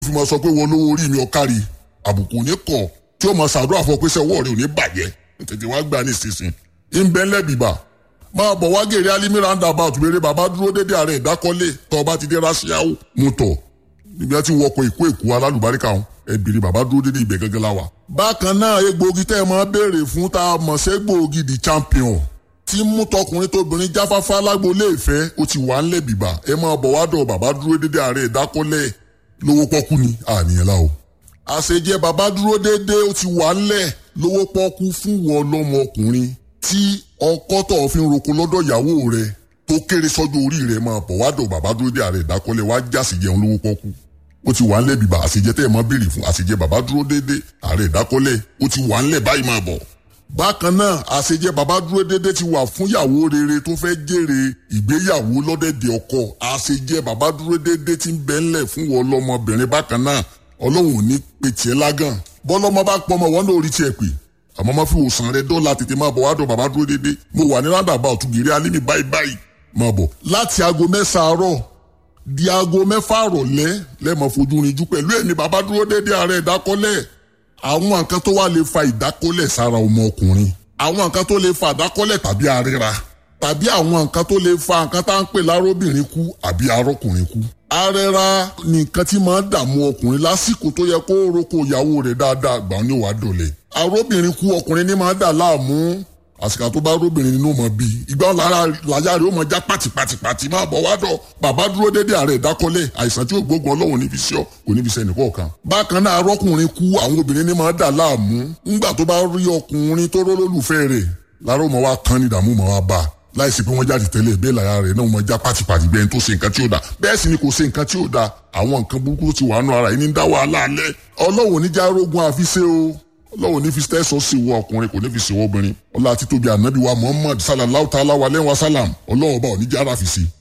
fi máa sọ pé wọn lówó orí mi ọ̀kárí àbùkù ní kọ̀ tí ó máa ṣàdúrà fún ọ pé sẹ́wọ́ rẹ̀ ò ní bàjẹ́ tètè wá gbà ní ìsinsìn ìbẹ́lẹ̀ bìbà máa bọ̀ wá gèrè alimi roundabout béèrè bàbá dúró dédé ààrẹ ìdákọ́lé tọ́ ọba ti dé rásíáwò mú tọ̀ níbi tí wọkọ̀ ìkó èkó alálùbáríkà ọ̀hún ẹ béèrè bàbá dúró dédé ibẹ̀ gẹ́gẹ́ láwa. bákan náà egbòogi tẹ́ ẹ máa béèrè fún tá a mọ̀ sí egbòogi the champion tí mú tọkùnrin tóbìnrin jáfáfá lágboolé ìfẹ́ ó ti wà ńlẹ̀ bìbà ẹ máa bọ̀ wá dọ̀ bàbá dúró dédé ààrẹ ìdákọ́lé lówó pọ́kú ni àníyàn la o. àṣejẹ bàbá dúró dédé ó ti wà ńlẹ̀ lówó pọ́kú fún wọn lọ́mọkùnrin tí ọkọ tó fi ń roko lọ́dọ̀ ìyàwó rẹ̀ tó kéré sọ́jọ́ orí rẹ̀ máa bọ̀ wá dọ̀ bàbá dúró dé ààrẹ ìdákọ́lẹ̀ wá jásì jẹun lówó pọ́kú ó ti wà ńlẹ̀ bìbà àṣejẹ tẹ́ ẹ̀ máa béèrè fún àṣejẹ bàbá dúró dédé ààrẹ ìdákọ́lẹ̀ ó ti wà ńlẹ̀ báyìí máa bọ̀. bákan náà àṣejẹ bàbá dúró dédé ti wà fún ìyàwó rere tó fẹ́ jèrè ìgbéyàwó lọ́dẹ̀dẹ̀ ọkọ àṣejẹ bàbá dúró dédé ti ń bẹ ńlẹ̀ fún wọn lọ́mọbìnrin bákan náà ọlọ́run ò ní pe tiẹ̀ lágàn bọ́lọ́mọ bá pọ́nmọ wọn lórí tiẹ̀ pè àmọ́ má fi òsàn rẹ dọ́là tètè máa bọ̀ wá dọ̀ bàbá dúró dédé mo wà ní rádàbà ọ̀túgìrì alímì báyìí báyìí máa bọ̀. láti aago mẹ́sàn-án àárọ̀ di aago mẹ́fà àrọ̀lẹ́ lẹ́mọ̀ fojú rinjú pẹ̀lú ẹ̀mí bàbá dúró dédé ààrẹ ìdákọ́lẹ̀ àwọn nǹkan tó wà lè fa ìdákọ́lẹ̀ sára ọmọ ọkùnrin àwọn nǹkan tó lè fa ìdákọ́lẹ̀ tàbí àríra tàbí àwọn nǹkan tó lè fa nǹkan tá à ń pè lárobìnrin kú àbí arọ́kùnrin kú. arẹra ni nǹkan tí máa ń dààmú ọkùnrin lásìkò tó yẹ kó roko ìyàwó rẹ̀ dáadáa gbà ní wàá dọ̀lẹ̀. arọ́bìnrin kú ọkùnrin ní máa ń dà láàmú àsìkò tó bá róbìnrin nínú mọ̀ bí ìgbà wọn lára làyà rẹ̀ ó mọ̀ já pàtìpàtìpàtì máa bọ̀ wá dọ̀ bàbá dúró dédé ààrẹ ìdákọ́lẹ̀ àìsàn tí ò gbógun ọlọ́run níbi sí ọ kò níbi sẹ́ni kọ̀ọ̀kan. bákan náà arọ́kùnrin kú àwọn obìnrin ní máa dà láàmú ńgbà tó bá rí ọkùnrin tó rólólùfẹ́ rẹ̀ lára ó mọ̀ wá kán ní ìdààmú mọ̀ wá bá a láìsí pé wọ́n jáde tẹ́lẹ̀ bẹ́ẹ̀ lára rẹ̀ náà wọ́n já pátipàti bẹ́ẹ̀ tó ṣe nǹkan tí ó da bẹ́ẹ̀ sì ni kò ṣe nǹkan tí ó da àwọn nǹkan burúkú tó ti wà nù ara yìí ní dá wàhálà alẹ́ ọlọ́wọ́ oníjà rogun àfiṣe o ọlọ́wọ́ ní fi tẹ́sọ̀ sí wọ ọkùnrin kò ní fi sí wọ obìnrin ọlá àti tóbi ànábì wa muhammad sallallahu ta'ala wa lẹ́wọ̀n salam ọlọ́wọ́ bá oníjà ara fi sí.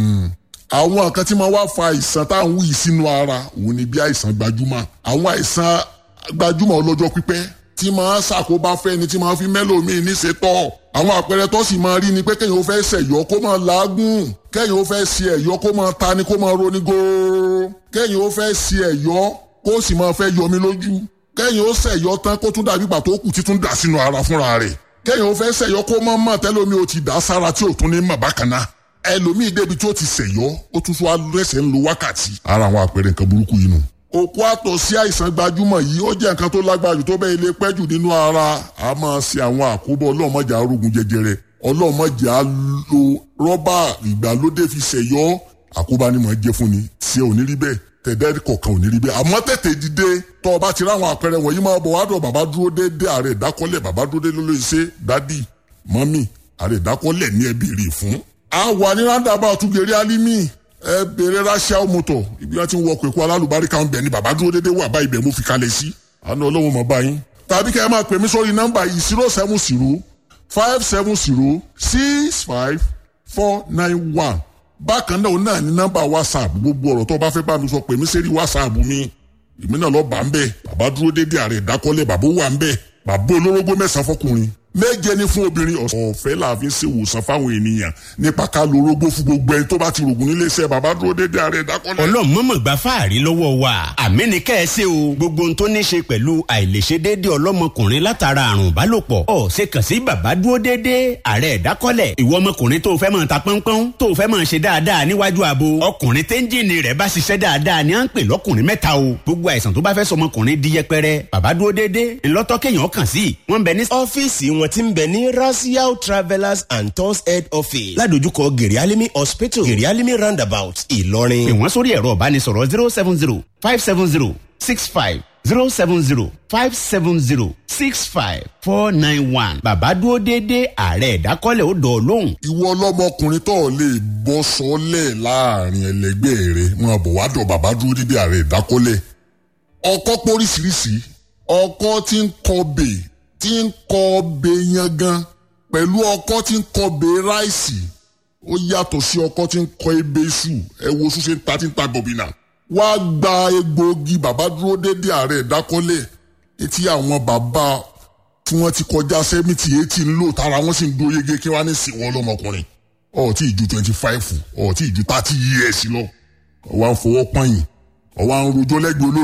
àwọn nǹkan tí máa wá fa àìsàn tá à ń wí sínú ara òun ni bí àìsàn gbajúmọ̀ àwọn àìsàn gbajúmọ̀ ọlọ́jọ́ pípẹ́ tí máa ṣàkóbá fẹ́ni tí máa fi mẹ́lòmíì níṣetọ́ àwọn àpẹẹrẹ tó sì máa rí ni pé kéèyàn ó fẹ́ ṣẹ̀yọ́ kó máa làágùn kéèyàn ó fẹ́ ṣe ẹ̀yọ́ kó máa ta ni kó máa roni góóró kéèyàn ó fẹ́ ṣe ẹ̀yọ́ kó sì máa fẹ́ yọmi lójú kéèyàn ó ṣẹ̀yọ́ tán kó tún dàbí pàtó kù títún dà sínú ara fúnra rẹ̀ kéèyàn ó fẹ́ ṣẹ̀yọ́ kó máa mọ̀ tẹ́lómi ó ti dà sára tí ò tún ní mọ̀ bákan náà ẹlòmíì débi tí ó ti ṣẹ̀yọ́ ó tún fún alẹ́sẹ̀ ń lo wákàtí ara àwọn àpẹẹrẹ nǹkan burúkú yìí nù òkú àtọ̀ sí àìsàn gbajúmọ̀ yìí ó jẹ́ nǹkan tó lágbára jù tó bẹ́ẹ̀ lè pẹ́ jù nínú ara a máa ṣe àwọn àkóbọ̀ ọlọ́mọjà arógun jẹjẹrẹ ọlọ́mọjà lo rọ́bà ìgbàlódé fi ṣẹ̀yọ́ àkóbá ni mò ń jẹ́ fún ni tí ò ní rí bẹ́ẹ̀ tẹ̀dẹ́ kọ̀ọ̀kan ò ní rí bẹ́ẹ̀ àmọ́ tètè dìde tọ́ ọ bá ti ráwọn àpẹẹrẹ wọ̀nyí máa bọ̀ wádọ̀ bàbá dúró déédéé ààrẹ ìdákọ́lẹ̀ bàbá dúró déédéé ló lè ṣe dádì mọ́mì ààrẹ ìdákọ́lẹ̀ ní ẹbí rè fún. a wà ní rándàbà ọ̀túngẹ̀rẹ́ alímì ẹ bèrè ránṣẹ́ mọ́tò ibi wọn ti ń wọkọ̀ èkó alálùbáríkà ń bẹ̀ ni bàbá dúró déédéé wà báyìí bẹ̀ mo fi kalẹ̀ sí àná ọlọ́run mọ̀ báyìí. tàbí kẹ́ ẹ máa pè mí sórí nọ́mbà yìí zero seven zero five seven zero six five four nine one bákan náà náà ní nọ́mbà whatsapp gbogbo ọ̀rọ̀ tó bá fẹ́ bá mi sọ pè mí sẹ́rí whatsapp mi èmi náà lọ bá ń bẹ̀ bàbá dúró déédéé ààrẹ ìdákọ́lẹ̀ bàbá wà ń bẹ̀ bàbá olórógbó mẹ́sàn-án fọkùnrin méje ní fún obìnrin ọ̀fẹ́ làáfin ṣe ìwòsàn fáwọn ènìyàn nípa ká lo orógbó fún gbogbo ẹni tó bá ti rògùn nílé iṣẹ́ bàbá dúró déédéé ààrẹ ìdákọ́lẹ̀. ọlọ́run mọ̀mọ́ gba fáàrí lọ́wọ́ wa àmì ní kẹ́ ẹ ṣe o gbogbo ohun tó ní ṣe pẹ̀lú àìlèṣe déédéé ọlọ́mọkùnrin látara àrùn ìbálòpọ̀ ọ̀ ṣe kàn sí bàbá dúró déédéé ààrẹ ìdákọ́lẹ̀ ìwọ ọmọkùnrin tó fẹ́ máa ta pọ́npọ́n tó fẹ́ máa ṣe dáadáa níwájú abo ọkùnrin téńjìnì rẹ̀ bá ṣiṣẹ́ dáadáa ni à ń pè lọ́kùnrin mẹ́ta o gbogbo àìsàn tó bá fẹ́ sọmọkùnrin di yẹpẹrẹ bàbá dúró déédéé ńlọ́tọ́ kéèyàn kàn sí wọ́n bẹ ní. ọ́fíìsì wọn ti ń bẹ ní Rasiao Travellers and Tours Head Office ládojúkọ Gèrèálímì Hospital Gèrèálímì Roundabout Ìlọrin. pè wọ́n sórí ẹ̀rọ ìbánisọ̀rọ̀ zero seven zero five seven zero six five zero seven zero five seven zero six five four nine one. bàbá dúró déédéé ààrẹ ìdákọ́lẹ̀ ó dọ̀ lóhùn. ìwọ ọlọ́mọkùnrin tó lè bọ́ sọ́lẹ̀ láàrin ẹlẹgbẹ́ rẹ máa bọ̀ wá dọ̀ bàbá dúró déédéé ààrẹ ìdákọ́lẹ̀ ọkọ póríṣiríṣi ọkọ tí ń kọbè tí ń kọbè yangan pẹ̀lú ọkọ tí ń kọbè ráìsì ó yàtọ̀ sí ọkọ tí ń kọ ebè iṣu ẹ wo ṣúṣe ń ta tí ń ta bọ̀bìnà wá gba egbòogi bàbá dúró déédéé ààrẹ ìdákọ́lẹ̀ etí àwọn bàbá tí wọ́n ti kọjá sẹ́mìtì etí ń lò tára wọ́n sì ń dó yege kí wọ́n á ní sìn wọ́n lọ́mọkùnrin ọ̀ tí ìju twenty five ọ̀ tí ìju thirty years lọ wà ń fọwọ́ pọ́yìn ọwọ́ àwọn rojọ́ lẹ́gbẹ̀ẹ́ olórí